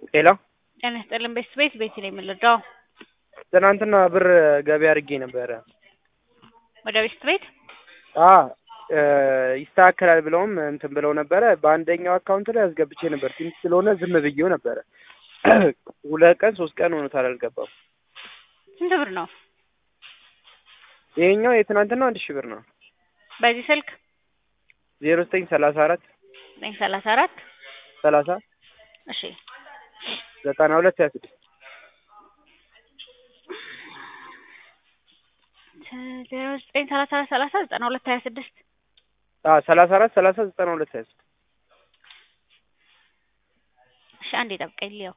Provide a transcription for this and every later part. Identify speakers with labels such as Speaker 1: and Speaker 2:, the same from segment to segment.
Speaker 1: ሄሎ
Speaker 2: ጤና ይስጥልን ቤት ቤት ቤት ነው የምንረዳው።
Speaker 1: ትናንትና ብር ገቢ አድርጌ ነበረ።
Speaker 2: ወደ ቤት ቤት
Speaker 1: አ ይስተካከላል ብለውም እንትን ብለው ነበረ። በአንደኛው አካውንት ላይ አስገብቼ ነበር። ትንሽ ስለሆነ ዝም ብዬው ነበረ። ሁለት ቀን ሶስት ቀን ሆኖታል አልገባም።
Speaker 2: ስንት ብር ነው?
Speaker 1: ይሄኛው የትናንትናው አንድ ሺህ ብር ነው።
Speaker 2: በዚህ ስልክ
Speaker 1: ዜሮ ዘጠኝ ሰላሳ አራት
Speaker 2: ዘጠኝ ሰላሳ አራት
Speaker 1: ሰላሳ
Speaker 2: እሺ
Speaker 1: ዘጠና ሁለት ሀያ ስድስት
Speaker 2: ዜሮ ዘጠኝ ሰላሳ አራት ሰላሳ ዘጠና ሁለት ሀያ ስድስት
Speaker 1: ሰላሳ አራት ሰላሳ ዘጠና ሁለት ሀያ ስድስት
Speaker 2: እሺ አንዴ ጠብቀኝ ልየው።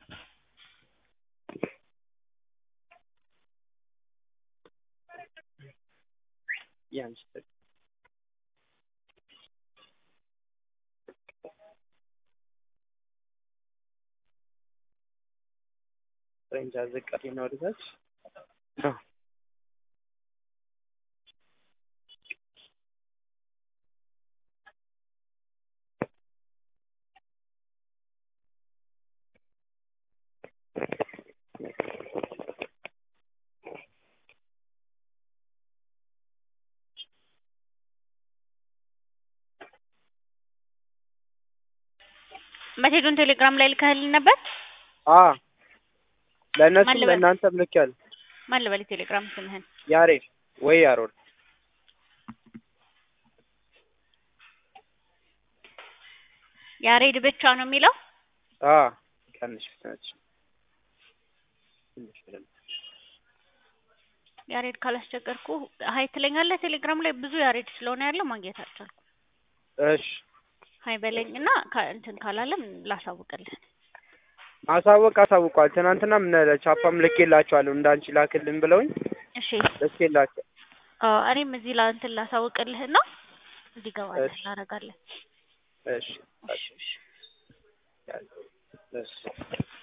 Speaker 1: ያንስ ፍሬንቻ ዝቅ ነው ወደታች
Speaker 2: መሴጁን ቴሌግራም ላይ ልከህልኝ ነበር?
Speaker 1: አ ለእነሱም
Speaker 2: ማን ልበል?
Speaker 1: ለእናንተም ልኬያለሁ።
Speaker 2: ማን ልበል ቴሌግራም ስምህን?
Speaker 1: ያሬድ ወይ ያሮድ
Speaker 2: ያሬድ ብቻ ነው የሚለው?
Speaker 1: አ ቀንሽ ፍጥነት ትንሽ ብለን
Speaker 2: ያሬድ ካላስቸገርኩ ሀይ ትለኛለህ። ቴሌግራም ላይ ብዙ ያሬድ ስለሆነ ያለው ማግኘት አልቻልኩም።
Speaker 1: እሺ
Speaker 2: ሀይ በለኝ እና ካ- እንትን ካላለም ላሳውቅልህ።
Speaker 1: ማሳወቅ አሳውቋል። ትናንትና ምን ቻፓም ልኬላቸዋለሁ እንዳንቺ ላክልን ብለውኝ
Speaker 2: እሺ
Speaker 1: ልኬላቸው
Speaker 2: አዎ፣ እኔም እዚህ ላ እንትን ላሳውቅልህ እና እንዲገባልህ
Speaker 1: እሺ።
Speaker 2: እናደርጋለን።
Speaker 1: እሺ
Speaker 2: እሺ እሺ
Speaker 1: እሺ